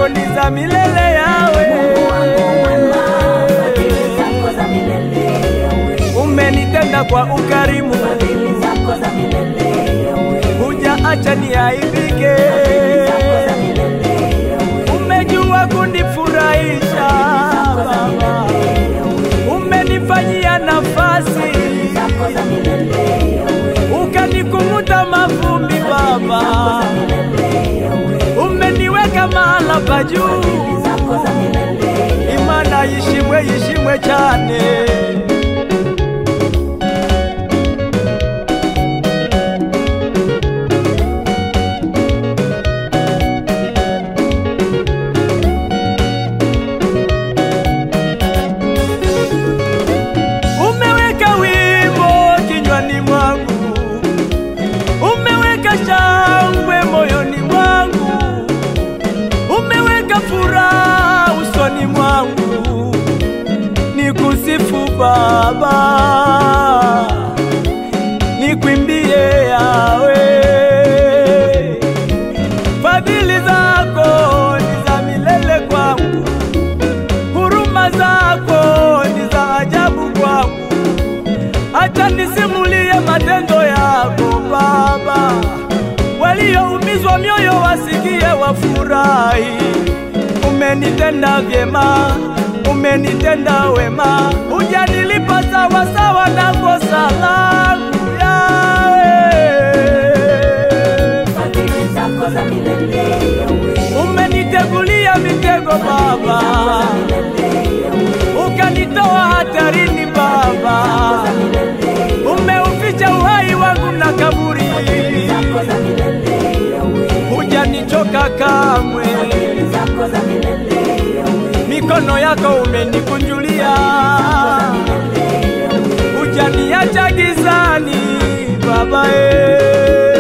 zako ni za milele yawe. Fadhili zako za milele yawe. Umenitenda kwa ukarimu, Fadhili zako za milele yawe. hujaacha niaibike. Zako za milele yawe. Umejua kunifurahisha Baba, umenifanyia nafasi, Zako za milele yawe. ukanikumuta mavumbi Baba, Milele yawe. umeniweka mahala pa juu. Zako za milele yawe. Imana yishimwe yishimwe cyane umeweka wimbo kinywani mwangu umeweka shangwe moyoni mwangu umeweka furaha usoni mwangu nikusifu Baba, nikwimbie yawe. Fadhili zako ni za milele kwangu, huruma zako ni za ajabu kwangu. Acha nisimulie matendo yako Baba, walioumizwa mioyo wasikie wafurahi. Umenitenda vyema, umenitenda wema, hujanilipa sawa sawa na kosa langu yawe. Fadhili zako za milele yawe. Umenitegulia mitego Baba, Milele yawe. ukanitoa hatarini Baba, umeuficha uhai wangu na kaburi, Zako za milele yawe. hujanichoka kamwe. Zako za milele yawe. mikono yako umenikunjulia, hujaniacha gizani Baba eh.